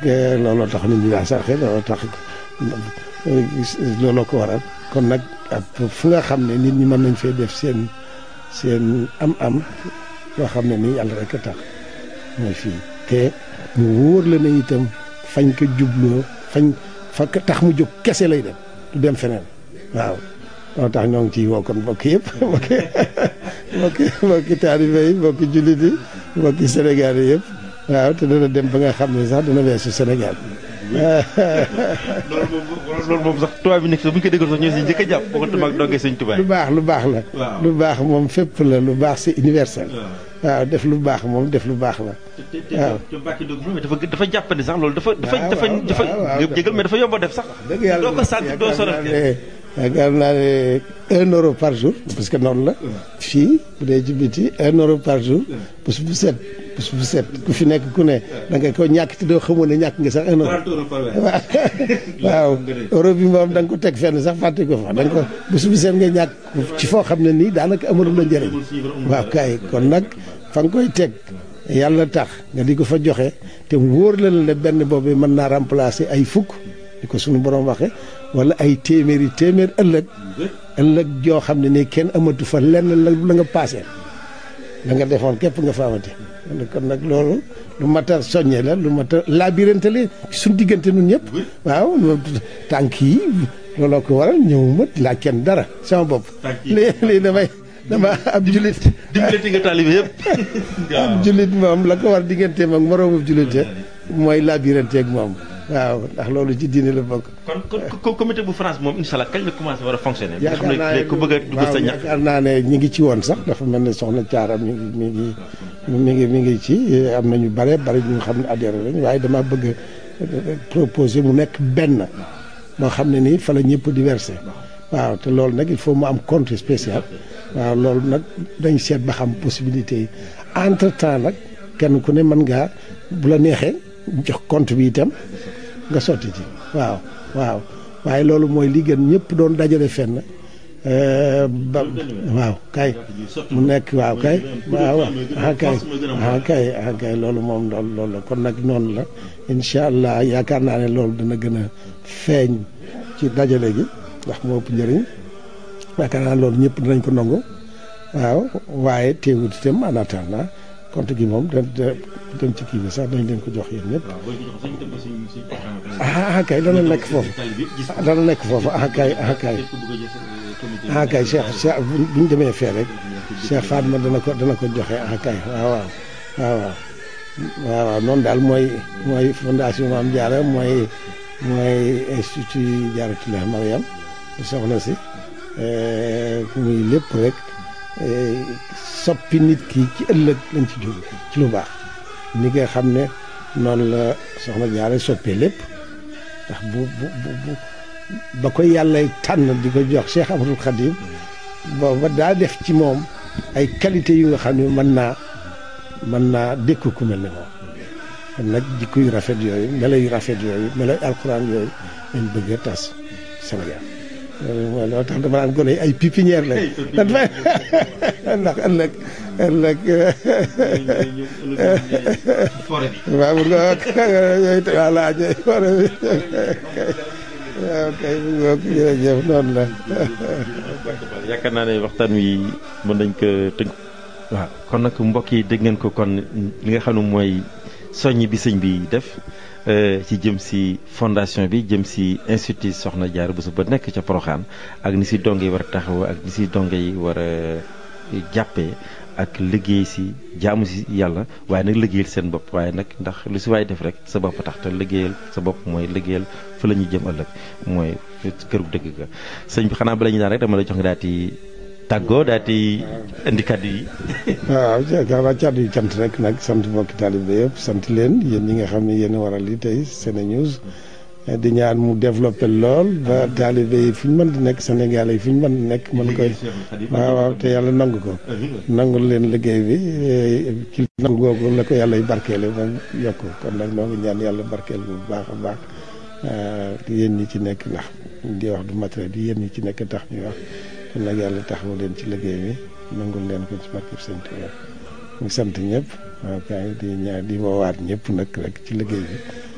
looloo tax nit ñi daa sarxe looloo tax looloo ko waral kon nag fu nga xam ne nit ñi mën nañ fee def seen seen am-am yoo xam ne nii yàlla rek a tax mooy fii te mu wóor la ne itam fañ ko jubloo fañ fa tax mu jóg kese lay dem du dem feneen waaw moo tax ñoo ngi ciy woo kon mbokk yëpp mbokki mbokki mbokki taalibe yi mbokki jullit yi mbokki Sénégal yi yëpp waaw te dana dem ba nga xam ne sax dana weesu Sénégal loolu moom loolu moom sax tubaab bi nekk bu ñu ko déggoon sax ñoo si njëkk a jàpp boo ko tamaak dongee sëñ tubaab lu baax lu baax la lu baax moom fépp la lu baax c'est universel waaw def lu baax moom def lu baax la waaw te Mbacke Ndiob moom dafa dafa jàppandi sax loolu dafa dafa dafa dafa jégal mais dafa yomb a def sax dëgg yàlla doo ko sant doo sonal yaakaar naa ne un euro par jour parce que noonu la fii bu dee ci biti un euro par jour bés bu set bés bu set ku fi nekk ku ne da nga ko ñàkk te doo xamoon ne ñàkk nga sax un euro waaw euro bi moom da nga ko teg fenn sax fàtte ko fa da nga ko bés bu set nga ñàkk ci foo xam ne nii daanaka amalul la njëriñ waaw kay kon nag fa nga koy teg yàlla tax nga di ko fa joxe te wóor la ne benn boobu mën naa remplacer ay fukk di ko suñu borom waxe wala ay téeméeri téeméer ëllëg ëllëg joo xam ne nii kenn amatu fa lenn la la nga paasee la nga defoon képp nga fa amati kon nag loolu lu mat a soññe la lu mat a labirante la suñ diggante nun ñëpp waaw tànk yi looloo ko waral ñëw ma laa kenn dara sama bopp lii lii damay dama ab julit dimbalati nga taalibe yëpp ab julit moom la ko war digganteem ak moroomu julit mooy labirante ak moom waaw ndax loolu ci diine la bokk. kon kon comité bu France moom incha allah kañ la commencé war a fonctionner. nga xam ne ku bëgg a dugg sa ñax. yaakaar naa ne ñi ngi ci woon sax dafa mel ne soxna Thiara mi ngi mi ngi mi ngi mi ngi ci am na ñu bare bari ñu xam ne adhéré lañ waaye dama bëgg a proposer mu nekk benn moo xam ne nii fa la ñëpp di versé waaw te loolu nag il faut mu am compte spécial waaw loolu nag dañ seet ba xam possibilité yi entre temps nag kenn ku ne mën ngaa bu la neexee jox compte bi itam. nga sotti ci waaw waaw waaye loolu mooy li gën ñëpp doon dajale fenn ba waaw kay mu nekk waaw kay waaw ah kay ah kay ah kay loolu moom loolu loolu la kon nag noonu la incha allah yaakaar naa ne loolu dana gën a feeñ ci dajale gi ndax moo ëpp njëriñ yaakaar naa loolu ñëpp dinañ ko nangu waaw waaye teewut itam en attendant compte gi moom da dem ci kii bi sax dañ leen ko jox yéen ñëpp ah kay dana nekk foofu dana nekk foofu ah kay ah kay ah kay Cheikh Cheikh bu ñu demee fee rek Cheikh Fatma dana ko dana ko joxe ah kay waaw waaw waaw waaw waaw waaw noonu daal mooy mooy fondation Mame Diarra mooy mooy institut Diarratoulah Mariam soxna si muy lépp rek soppi nit ki ci ëllëg lañ ci jóg ci lu baax ni nga xam ne noonu la soxna Jaara soppee lépp ndax bu bu bu ba ko yàlla tànn di ko jox Cheikh Amadou Khadim booba daa def ci moom ay qualité yu nga xam ne mën naa mën naa dékku ku mel ne moom kon nag jikko yu rafet yooyu melo yu rafet yooyu melo alxuraan yooyu lañ bëgg a tas Sénégal loolu mooy loo tax dama naan gone ay pépinière lañ ndax ëllëg ëllëg waaw bu nga yooyu voilà ñooy foré bi waaw kay bu nga jërëjëf noonu la yaakaar naa ne waxtaan wi mën nañ ko tënk waaw kon nag mbokk yi dégg ngeen ko kon li nga xam ne mooy soññ bi sëñ bi def ci jëm si fondation bi jëm si institut Soxna Diarra Bousso ba nekk ca Porokhane ak ni si donge yi war a taxaw ak ni si donge yi war a jàppee ak liggéey si jaamu si yàlla waaye nag liggéeyal seen bopp waaye nag ndax lu si waay def rek sa bopp tax te liggéeyal sa bopp mooy liggéeyal fa la ñuy jëm ëllëg mooy këru dëgg ga sëñ bi xanaa bala ñu daan rek dama la jox nga daal di tàggoo daal di indi kàddu yi. waaw yaakaar naa kàddu yi cant rek nag sant mbokki taalibe yëpp sant leen yéen ñi nga xam ne yéen a waral li tey SeneNews di ñaan mu développé lool ba taalibe yi fu ñu mën di nekk Sénégal yi fu ñu mën di nekk mën koy waaw waaw te yàlla nangu ko nangul leen liggéey bi ci nangu googu la ko yàlla y barkeele moom yokk kon nag noo ngi ñaan yàlla barkeel bu baax a baax yéen ñi ci nekk ndax di wax du matériel di yéen ñi ci nekk tax ñuy wax kon nag yàlla taxawu leen ci liggéey bi nangul leen ko ci barkeb sëñ Tuubaa mu sant ñëpp waaw kay di ñaan di woowaat ñëpp nag rek ci liggéey bi